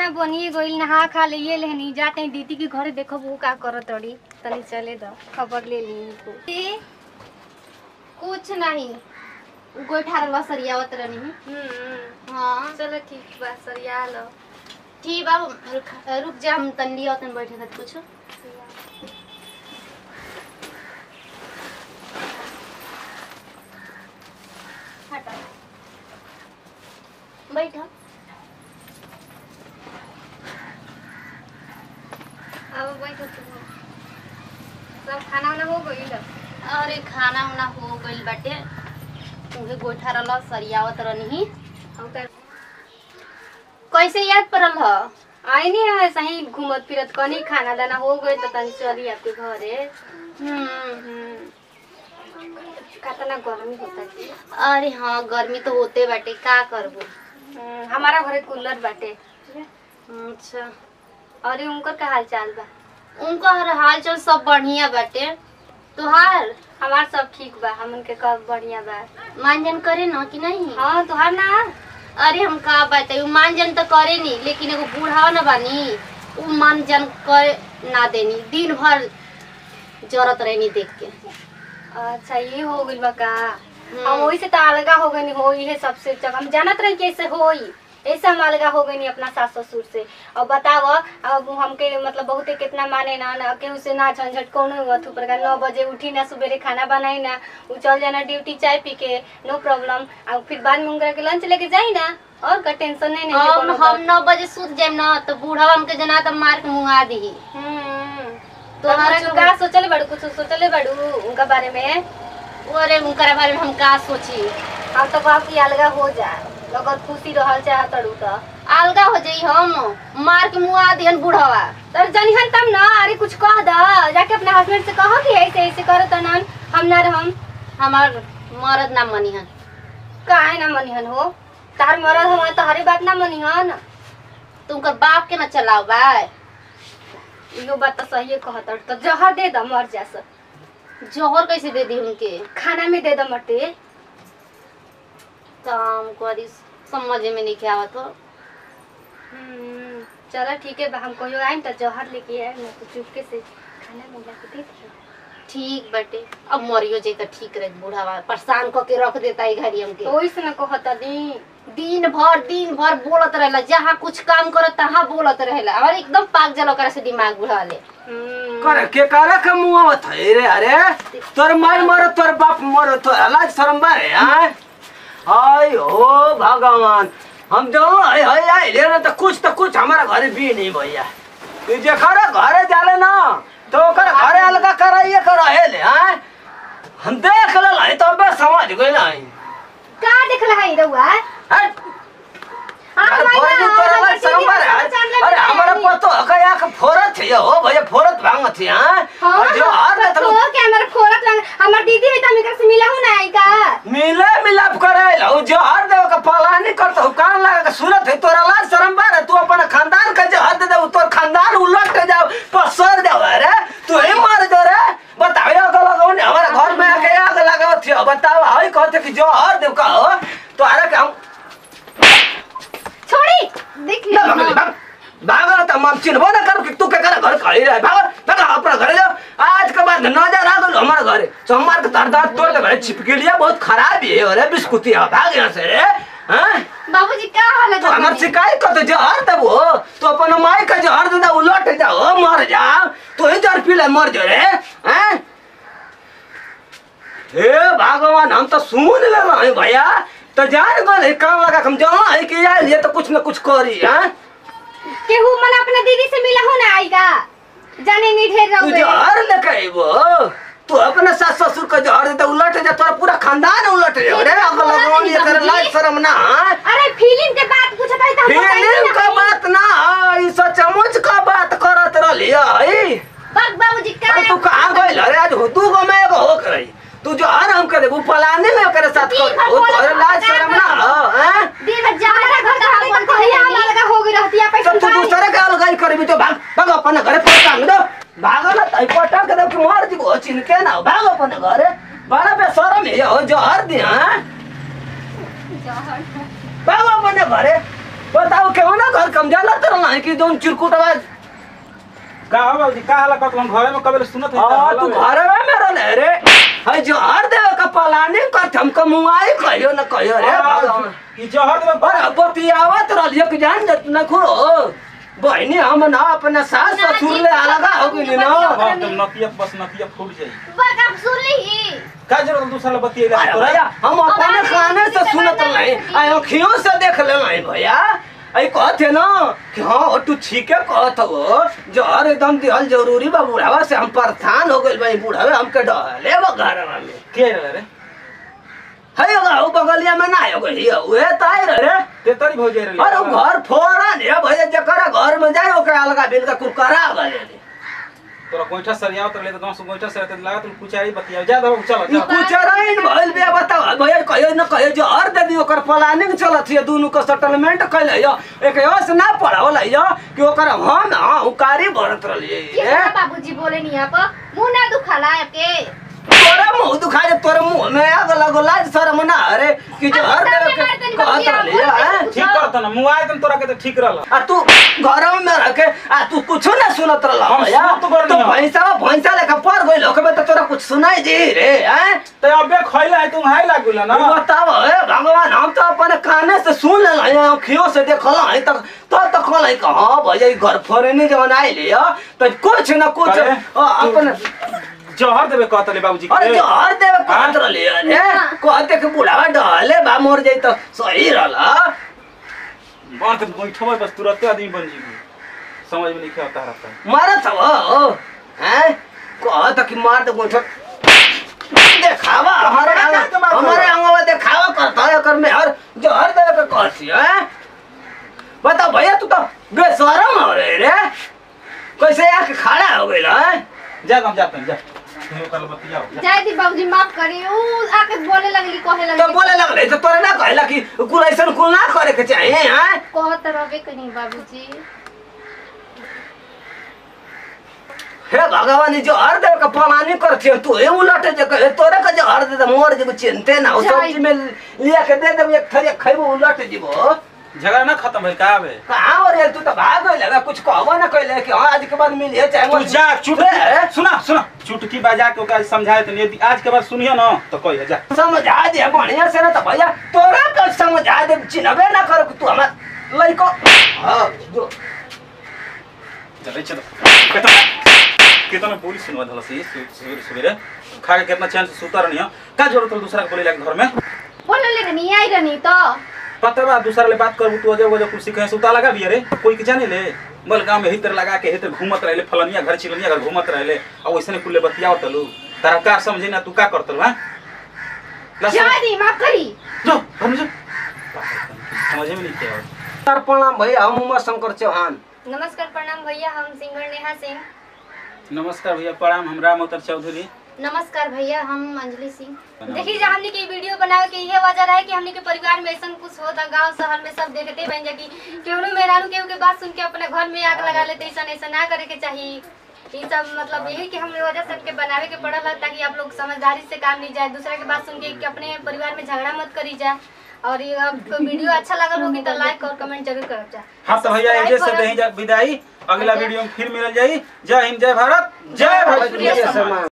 बनिए गइल नहा खा ले ये लेहनी जाते हैं दीदी के घरे देखो वो का करत तड़ी तनी चले दो खबर ले ली इनको ए, कुछ नहीं गोइठा रलवा सरियावत रहनी हम्म हाँ चलो ठीक बा सरिया लो ठीक बा रुक रुक जा हम तंडी तन बैठे थे कुछ हटा बैठा अब बैठो तुम सब खाना वाना हो गइल अरे खाना उना हो गइल बाटे उहे गोइठा रलवा सरियावत रहनी हम कर कैसे याद पड़ल ह आई नहीं है सही घूमत फिरत कनी खाना दाना हो गए तो तनी चली आपके घरे हम्म हम्म कितना गर्मी होता जी अरे हाँ गर्मी तो होते बाटे का करबो हम्म, हमारा घरे कूलर बाटे अच्छा और उनकर का हाल चाल बा उनका हर हाल चाल सब बढ़िया बाटे तुहार हमार सब ठीक बा हमन के कब बढ़िया बा मानजन करे ना कि नहीं हाँ तुहार ना अरे हम का बताई मानजन तो करे नहीं लेकिन एगो बूढ़ा न बानी उ मानजन कर ना देनी दिन भर जरत रहनी देख के अच्छा ये हो गइल बा का हम वही से तो अलगा हो गई हो ये सबसे जब हम जानत रही कैसे होई ऐसे हम अलगा हो गई अपना सास ससुर से और बताव अब हमके मतलब बहुते कितना माने ना ना केहू से ना झंझट कोनो अथु प्रकार नौ बजे उठी ना सुबेरे खाना बनाई ना उ चल जाना ड्यूटी चाय पी के नो प्रॉब्लम और फिर बाद में उनकरा के लंच लेके जाई ना और का टेंशन नहीं नहीं हम हम नौ बजे सूत जाए ना तो बूढ़ा हमके जना तो मार के मुंगा दी तो तोहरा हमारा के- का सोचले बड़ू कुछ सोचले बड़ू उनका बारे में अरे उनकर बारे में हम का सोची हम तो कहब कि अलगा हो जाए अगर खुशी रहल चाह तड़ू तो अलगा हो जाई हम मार के मुंगा दिहन बूढ़वा तर जनिहन तब ना अरे कुछ कह द जाके अपने हस्बैंड से कहो कि ऐसे ऐसे करो तो नन हम ना रहम हमार मरद ना मनिहन काहे ना मनिहन हो तार मरद हमारे तोहरी बात ना मनिहन तुमकर बाप के ना चलाओ बा इहो बात तो सही कहत तो जहर दे द मर जा सब जोहर कैसे दे दी उनके खाना में दे द मटे तो हमको अभी समझ में नहीं क्या आवत हो हम्म, चलो ठीक है बा, हम कहियो आइम तो जहर लेके आइम ना तो चुपके से खाना में ला के दे दियो ठीक बटे अब मरियो जाई तो ठीक रहे बूढ़ावा परेशान क के रख देता है घरी हमके तो ओइसे ना कहत दी दिन भर दिन भर बोलत रहेला जहाँ कुछ काम करो तहाँ बोलत रहेला और एकदम पाक जल ओकरा से दिमाग बुढ़ा ले हम्म, करे के करे के मुंह थे रे अरे तोर माई मरो तोर बाप मरो तोर लाज शर्म बारे आय हाय हो भगवान हम जो हाय हाय आए ले ना तो कुछ तो कुछ हमारा घर भी नहीं भैया ये जे खरा घरे जाले ना तो ओकर घरे अलगा कराइए करा है ले आय हम देख ले लाई तो बे समझ गए ना का देखला है रउआ हट हाँ, अरे भाई, भोरे हाँ, तोरा हाँ, लाज शर्म दीदी, बारे हम आय। जान ले अरे बैठे हमारा हैं। पतो कया के फोरत है हो भैया फोरत भांग थी हां हाँ, और जो हार हाँ, तो तो के हमारे फोरत लग हमार दीदी है तो हम एकरा से मिला हूं ना आई का मिले मिलाप करे लो जो हर देव का पलानी करत हो कान लगा के सूरत है तोरा लाज शर्म बारे तू अपन खानदान का जो हद दे तोर खानदान उलट के जाओ पसर जाओ अरे तू ही मार दो रे बताओ ये अगल लगाओ ने हमारे घर में आके आग लगाओ थी बताओ हाई कहते कि जो हर देव का हो तो अरे के हम छोड़ी देख ना भाग भाग भाग तो हम चिन्हबो ना करो कि तू के करे घर खड़ी रहे भाग भाग अपना घर जाओ आज के बाद नजर आ गलो हमारे घरे सोमवार के तार दांत तोड़ दे छिपके लिए बहुत खराब है अरे बिस्कुटी है भाग यहाँ से रे हैं बाबूजी का हाल है तो हमार शिकायत कर तो जहर तब हो तो अपन माई का जहर दे दे उलट जाओ मर जाओ तो ही जहर पी ले मर जा रे हैं हे भगवान हम तो सुन ले रहे हैं भैया तो जान गए काम लगा हम जहाँ है कि यार ये तो कुछ न कुछ करी हैं केहू मन अपना दीदी से मिला हूं ना आई का जाने नहीं ढेर तू रहोगे जहर लेके आइबो तू अपने सास ससुर का जहर दे दे उलट जा तोरा पूरा खानदान उलट जा रे अगल अगल ये कर लाज शर्म ना हैं? अरे फिल्म के बात पूछत है तो हम बताएंगे फिल्म ना का बात ना है, ई सचमुच का बात करत रहलिया है बक बाबूजी का अरे तू कहाँ गइल अरे आज हो तू गो मैं एगो हो करई तू जो हर हम करे वो पलाने में करे साथ दिन कर भर वो बोलत तोरे लाज रहता शर्म ना हो हैं दिन भर जमाना घर का हम तो भैया हम अलग हो गई रहती है तो पैसा तू दूसरे के अलगाई करबी तो भाग भाग अपन घरे पटा में दो भाग ना तई पटा के दो कि मार दी को चिन्ह ना भाग अपन घरे बड़ा बेशरम है हो जो हर दिन हैं भाग अपन घरे बताओ क्यों ना घर कम जाला तर ना कि जोन चिरकुट आवाज का हो बाबूजी का हाला कहत हम घरे में कबे सुनत है आ तू घर में मेरा ले रे है जो हर देवे का पलानी कर हमको मुआई कहियो ना कहियो रे भगवान ई जहर देबे पर बतियावत रहलियो कि जान जत न खुरो बहनी हम ना अपने सास ससुर ले अलगा हो गइली ना बाप तुम नतिया बस नतिया फूट जाई बक आप सुन ली का जरूरत दूसरा ला बतिएला अरे तोरा भैया हम अपने खाने से सुनत नहीं आई अखियों से देख ले नहीं भैया आई कहते ना कि हाँ तू ठीके कहत हो जहर एकदम दिहल जरूरी बा बुढ़ावा से हम परेशान हो गइल भाई बुढ़ावे हमके डहले बा घरवा में के रे रे है होगा उ बगलिया में ना हो गई उहे ताई रे ते तरी भौ जाई रे अरे उ घर फोड़ा ने भैया जकरा घर में जाए ओके अलगा बिल का कुरकरा गले तोरा गोइठा सरियाव तर ले त गांव से गोइठा सरिया त लगा तू कुचारी बतिया जा दो चल ई जा कुचराइन भइल बे बताओ भैया कहियो न कहियो जो हर दे दी ओकर प्लानिंग चलत है दोनों को सेटलमेंट कैले यो एक यस ना पढ़ावल यो कि ओकर हम हां उकारी भरत रहलिए के रे बाबूजी बोले नहीं आप मुंह ना दुखाला आपके तोरा मुंह दुखा जे तोरे मुंह में आग लगो लाज शर्म ना अरे कि जो हर दे के कहत रहलिए हैं ठीक करत ना मुआई तुम तोरा के त ठीक रहल आ तू घर में रह के आ तू कुछ ना सुनत रहला हम भैया सुनत तो तो बरनी भैंसा भैंसा लेके पड़ गइल ओकरे तो तोरा कुछ सुनाई दी रे हैं ते अबे खइला है तुम हाई लागुला ना तू बताओ हे भगवान हम तो अपने काने से सुन ले हैं आँखियों से देखल हैं तक तो तक कहल हैं कि हाँ भैया ई घर फोरेनी जवन आइल है तो कुछ न कुछ अरे, अ, अपन जहर देबे कहतले बाबूजी अरे के जो हर देव कहत रहले अरे कहते कि बुढ़ावा डहले बा मोर जाई तो सही रहला बांध के गोइठवा बस तुरंत आदमी बन जीबू समझ में नहीं आता रहता मारत हो हैं कहत कि मार दे गोठो देखावा हमारे हमारे क्या कमाल अंग- हमारे करो? अंगवा देखावा करता है कर में हर जो हर देव के कहती है बताओ भैया तू तो बेशरम हो रहे रे कैसे आके खड़ा हो गइल है जा हम जाते हैं जा तुम कल बतियाओ जा जाय दी बाबूजी माफ करी ऊ आके बोले लगली कहे तो लगली बोले लगले तो तोरे ना कहला कि कुल ऐसा कुल ना करे के चाहिए हैं कहत रहबे कहीं बाबूजी हे भगवान जो हर देव का पलानी करती है तू हे उलट जे कहे तोरे का जो हर दे दे मोर जे चिंते ना उस जाई। सब्जी में लिया के दे दे एक थरी खइबो उलट जीबो झगड़ा ना खत्म भइल का आवे कहां और ये तू तो भाग गइल लगा कुछ कहबो ना कहले कि हां आज के बाद मिलिए चाहे तू मत- जा हे, चुटकी सुना सुना चुटकी बजा के ओकरा समझाए तो यदि आज के बाद सुनिए ना तो कहिए जा समझा दे बढ़िया से ना तो भैया तोरा का समझा दे चिन्हबे ना करो कि तू हमार लइको हां जो चले चलो कितना कितना बोली सुनवा धला से सवेरे सवेरे खा के कितना चैन से सुता रहनी है का जरूरत है दूसरा के बोले लाग घर में बोले ले नहीं आई रहनी तो पता बा दूसरा ले बात करबू तू अजय वजह कुर्सी कहे सुता लगा भी रे कोई के जाने ले बोल गांव में हितर लगा के हितर घूमत रहले फलनिया घर चिलनिया घर घूमत रहले और वैसे कुल्ले बतियाओ तलू तारा का समझे ना तू का करतल हां जाय दी माफ करी जो घर में जो समझे में नहीं क्या सर प्रणाम भैया हम उमा शंकर चौहान नमस्कार प्रणाम भैया हम सिंगर नेहा सिंह नमस्कार भैया प्रणाम हम राम अवतार चौधरी नमस्कार भैया हम अंजलि सिंह देखिए जा हमने के वीडियो बनावे के ये वजह रहे कि हमने के परिवार में ऐसा कुछ होता गांव शहर में सब देखते बन जा कि केहू मेहरानू केहू के बात सुन के अपने घर में आग लगा लेते ऐसा ऐसा ना करे के चाहिए ये सब मतलब यही कि हम वजह से हमके बनावे के पड़ल है ताकि आप लोग समझदारी से काम ली जाए दूसरे के बात सुन के कि अपने परिवार में झगड़ा मत करी जाए और ये आपको वीडियो अच्छा लगल होगी तो लाइक और कमेंट जरूर करब जा हाँ तो भैया Subscribe एजे से करब। दही जा विदाई अगला वीडियो में फिर मिल जाई जय हिंद जय भारत जय भोजपुरी भोजपुरी समाज।